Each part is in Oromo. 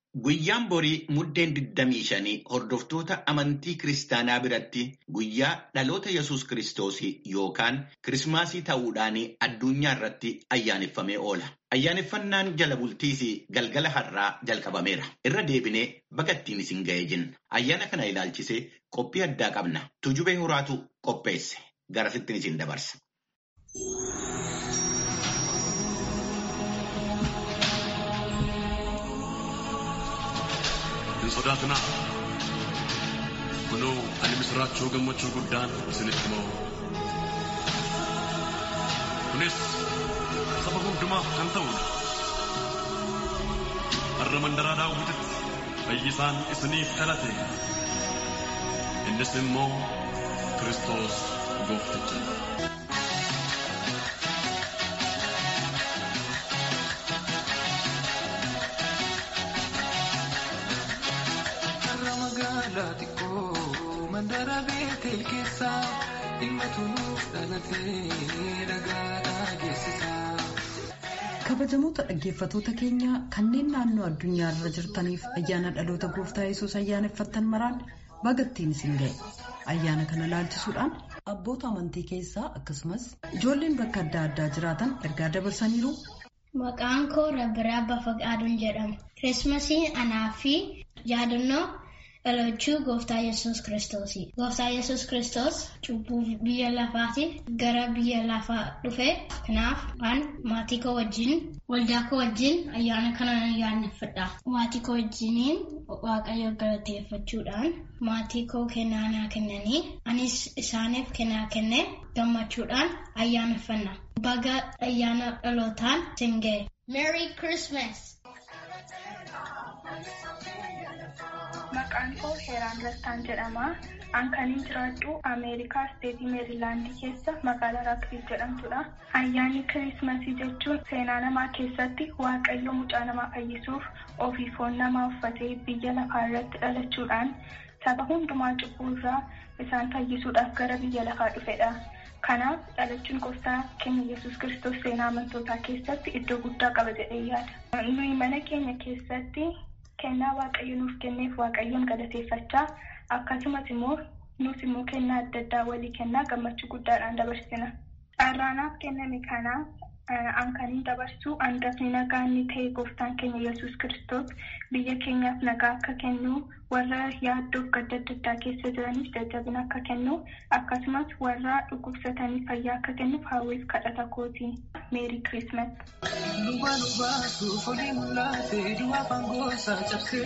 Guyyaan borii muddeen 25 hordoftoota amantii kiristaanaa biratti guyyaa dhaloota Yesuus Kiristoos yookaan Kirismaasii ta'uudhaan addunyaa irratti ayyaaneffamee oola. Ayyaaneffannaan jala bultiis galgala har'aa jalqabameera. Irra deebinee bagattiin isin ga'ee jenna. Ayyaana kana ilaalchisee qophii addaa qabna. Tujubee horaatu qopheesse. Garasittiin isin dabarsa. hin sodaatinaa kunoo ani misiraachoo gammachuu guddaan isinitti himu kunis saba hundumaaf kan ta'udha har'a mandaraa daawwititti fayyisaan isiniif dhalate innis immoo kiristoos goofticha magaalaa xiqqoo mandara beetel keessa dhimma nuuf dhalatee dhagaadhaa geessisa. kabajamoota dhaggeeffatoota keenya kanneen naannoo addunyaa irra jirtaniif ayyaana dhaloota gooftaa yesus ayyaaneffattan maraan bagattiin isin ga'e ayyaana kana laalchisuudhaan abboota amantii keessaa akkasumas ijoolleen bakka adda addaa jiraatan ergaa dabarsaniiru. Maqaan koo Rabbiraa Bafaqaaduun jedhama. Kirismasii anaa fi yaadannoo dhalachuu gooftaa Yesuus Kiristoosi. Gooftaa Yesuus Kiristoos cubbuu biyya lafaatiif gara biyya lafaa dhufe. Kanaaf an maatii koo wajjin waldaa koo wajjin ayyaana kana ayyaaneffadha. Maatii koo wajjiniin waaqayyo galateeffachuudhaan maatii koo kennaa naa kennanii anis isaaniif kennaa kennee gammachuudhaan ayyaaneffanna. Baga ayyaana dhalootaan isin ga'e. Merry Christmas! Maqaan koo Heeraan Rastaan jedhama. An kanin jiraadhu Ameerikaa Steetii Meerilaandii keessa magaalaa Raakvil jedhamtudha. Ayyaanni Kiriismasii jechuun seenaa namaa keessatti Waaqayyo mucaa namaa fayyisuuf ofii foon namaa uffatee biyya lafaa irratti dhalachuudhaan saba hundumaa cubbuu irraa isaan fayyisuudhaaf gara biyya lafaa dhufedha. Kanaaf dhalachuun gooftaa keenya Yesuus Kiristoos seenaa amantootaa keessatti iddoo guddaa qaba jedhee yaada. Nuyi mana keenya keessatti kennaa waaqayyo nuuf kenneef waaqayyoon galateeffachaa akkasumas immoo nus immoo kennaa adda addaa walii kennaa gammachuu guddaadhaan dabarsina. Carraanaaf kenname kana an kanin dabarsu hangafni nagaa inni ta'e gooftaan keenya Yesuus Kiristoos biyya keenyaaf nagaa akka kennu warra yaaddoof gadda adda addaa keessa jiraniif jajjabina akka kennu akkasumas warra dhukkubsatanii fayyaa akka kennuuf hawwiif kadhata kooti. Meeri Kirismas. Duwwaa nu baasuuf olii mul'ate duwwaa fangoosaa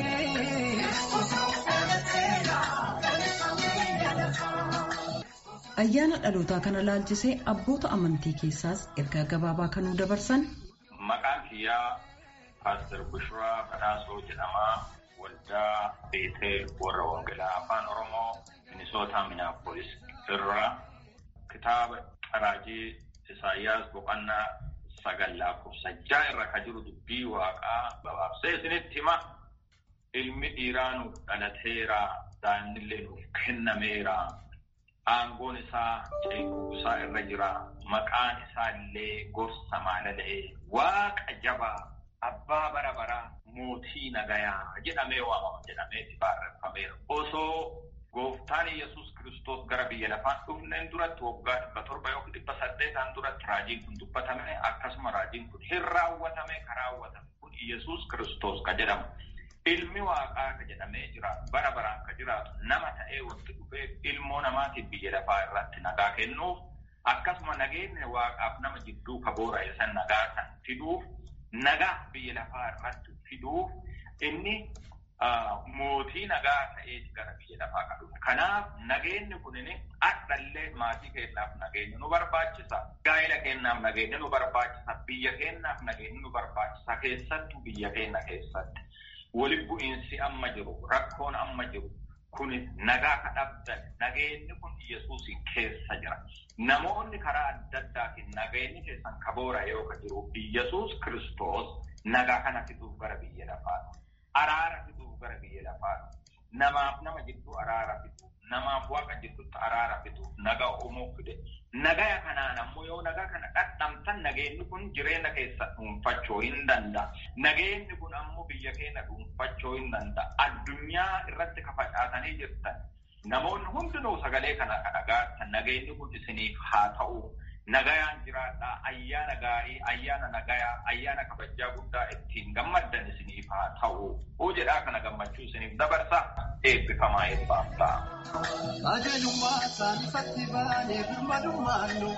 cabsee. Ayyaana dhalootaa kana laalchisee abboota amantii keessaas ergaa gabaabaa kanuu dabarsan. Maqaan kiyyaa Paaster Bushiraa Badhaasoo jedhama. Waldaa Beetee warra Wangelaa Afaan Oromoo Minisootaa Minaapolis irraa kitaaba Qaraajii Isaayyaas Boqonnaa sagal lakkoofsa ja'a irra kan jiru dubbii waaqaa gabaabsee isinitti hima. Ilmi dhiiraa nuuf dhalateera, daa'imnillee nuuf kennameera. Aangoon isaa ceekuu isaa irra jira. Maqaan isaa illee gorsa maalala'ee waaqa jabaa abbaa bara baraa mootii nagayaa jedhamee waamama jedhameeti barreeffameera. Osoo gooftaan Yesuus Kiristoos gara biyya lafaan dhufneen duratti waggaa dhibba torba yookiin dhibba saddeetaan duratti raajiin kun dubbatame akkasuma raajiin kun hin raawwatame ka raawwatame kun Yesuus Kiristoos ka jedhamu. Ilmi waaqaa ka jedhamee jiraatu bara baraan ka jiraatu nama ta'ee wanti dhufee ilmoo namaatiif biyya lafaa irratti nagaa kennuuf akkasuma nageenya waaqaaf nama jidduu ka boora'e san nagaa san fiduuf nagaa biyya lafaa irratti fiduuf inni mootii nagaa ta'eeti gara biyya lafaa ka dhufe. Kanaaf nageenyi kunin adhallee maatii keenyaaf nageenya nu barbaachisa. Gaa'ela keenyaaf nageenya nu barbaachisa. Biyya keenyaaf nageenya nu barbaachisa. Keessattuu biyya keenya keessatti. Walitti bu'iinsi amma jiru, rakkoon amma jiru, kun nagaa ka dhabdan, nageenyi kun Yesuusin keessa jira. Namoonni karaa adda addaatiin nageenyi keessan kaboora yoo ka jiru, Yesuus Kiristoos nagaa kana fiduuf gara biyya lafaa. Araara fiduuf gara biyya lafaa. Namaaf nama jidduu araara fiduuf, namaaf waaqa jirtutti araara fidu nagaa uumuuf fide. Nagaya kanaan ammoo yoo nagaa kana dhadhamtan nageenyi kun jireenya keessa dhuunfachuu hin danda'a. Nageenyi kun ammoo biyya keenya dhuunfachuu hin danda'a. Addunyaa irratti kafacaatanii jirtan. Namoonni hundinuu sagalee kana dhagaatan nageenyi kun isiniif haa ta'u. Nagayaan jiraadhaa ayyaana gaarii ayyaana nagayaa ayyaana kabajaa guddaa ittiin gammaddan isiniif haa ta'u. Hoo jedhaa kana gammachuu isiniif dabarsa eebbifamaa eebbaaf ta'a. Qajeelummaa isaan ifatti baanee birmadummaan nuuf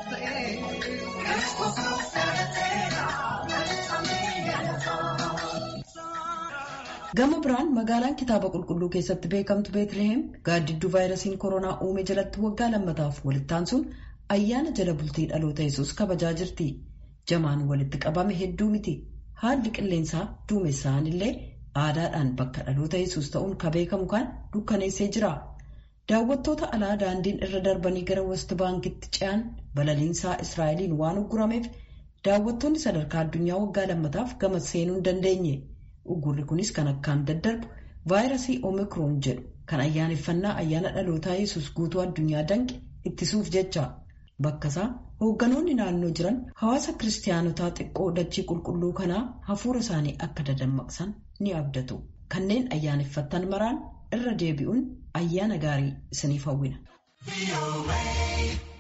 ta'ee. Gama biraan magaalaan kitaaba qulqulluu keessatti beekamtu Beetliheem gaaddidduu vaayirasiin koronaa uume jalatti waggaa lammataaf walitti aansuun ayyaana jala bultii dhaloota yesus kabajaa jirti. Jamaan walitti qabame hedduu miti. Haalli qilleensaa duumessaan illee aadaadhaan bakka dhaloota yesus ta'uun ka beekamu kan dukkaneessee jira. Daawwattoota alaa daandiin irra darbanii gara West Baankitti ce'an balaliinsaa Israa'eliin waan uggurameef daawwattoonni sadarkaa addunyaa waggaa lammataaf gama seenuu hin dandeenye. Uggurri kunis kan akkaan daddarbu vaayirasii Omikroon jedhu kan ayyaaneffannaa ayyaana dhalootaa yesus guutuu addunyaa danqe ittisuuf jecha. Bakka isaa hoogganoonni naannoo jiran hawaasa kiristaanotaa xiqqoo dachii qulqulluu kanaa hafuura isaanii akka dadammaqsan ni abdatu. Kanneen ayyaaneffattan maraan irra deebi'uun ayyaana gaarii isiniif hawwina.